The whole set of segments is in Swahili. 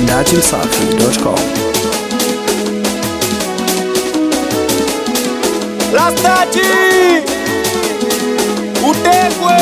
datimsafi.com. Rastati utekwe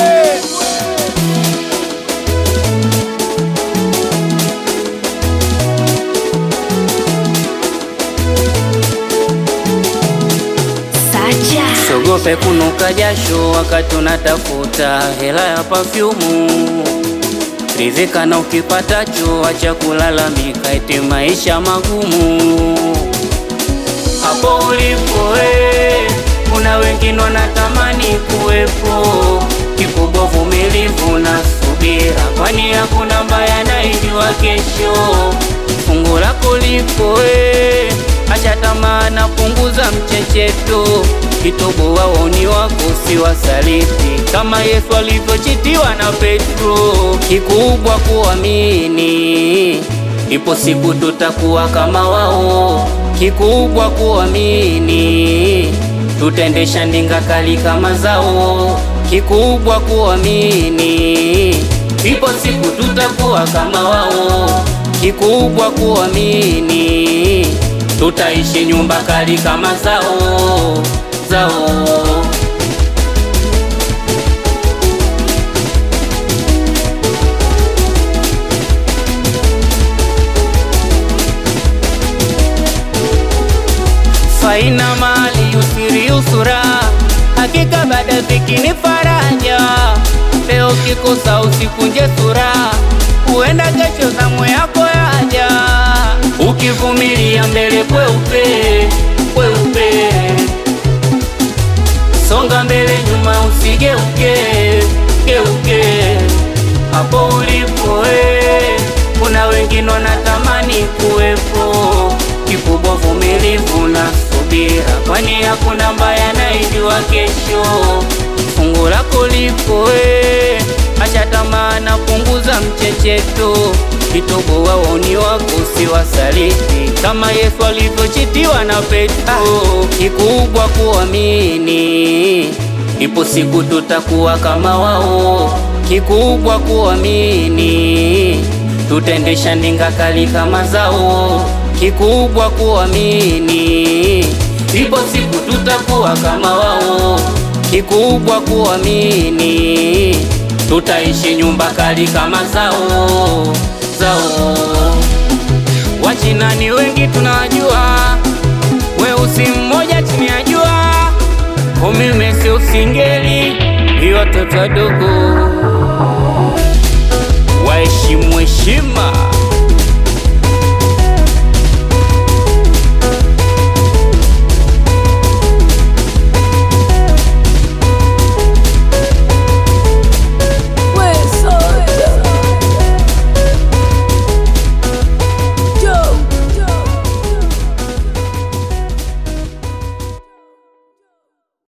Sacha. Sogope kunuka jasho wakati unatafuta hela ya pafyumu. Ridhika na ukipatacho, acha kulalamika eti maisha magumu. Hapo ulipo we, kuna wengine wanatamani kuwepo. Kikubwa vumilivu na subira, kwani hakuna mbaya naijua kesho. Fungu lako lipo we, acha tamaa na punguza mchecheto. Kitobo waoni wako si wasaliti, kama Yesu alivyochitiwa na Petro. Kikubwa kuamini, ipo siku tutakuwa kama wao. Kikubwa kuamini, tutaendesha ndinga kali kama zao. Kikubwa kuamini, ipo siku tutakuwa kama wao. Kikubwa kuamini, tutaishi nyumba kali kama zao zao. faina mali usiri usura, hakika baada dhiki ni faraja. Leo kikosa usikunje sura, huenda kesho zamu yako yaja. Ukivumilia mbele kweupe kweupe, songa mbele nyuma usigeuke geuke. Hapo ulipo we, kuna wengine wanatamani kuwepo. Kikubwa vumilivu na subira, kwani hakuna mbaya naijua kesho. Fungu lako lipo we, acha tamaa na punguza mchecheto. Kitobo waoni wako si wasaliti, kama Yesu alivyochitiwa na Petro. Kikubwa kuamini, ipo siku tutakuwa kama wao. Kikubwa kuamini, tutaendesha ndinga kali kama zao. Kikubwa kuamini, ipo siku tutakuwa kama wao. Kikubwa kuamini, tutaishi nyumba kali kama zao zao. Wachina ni wengi tunawajua, weusi mmoja chini ya jua, umimesi usingeli, ni watoto wadogo waheshimu heshima.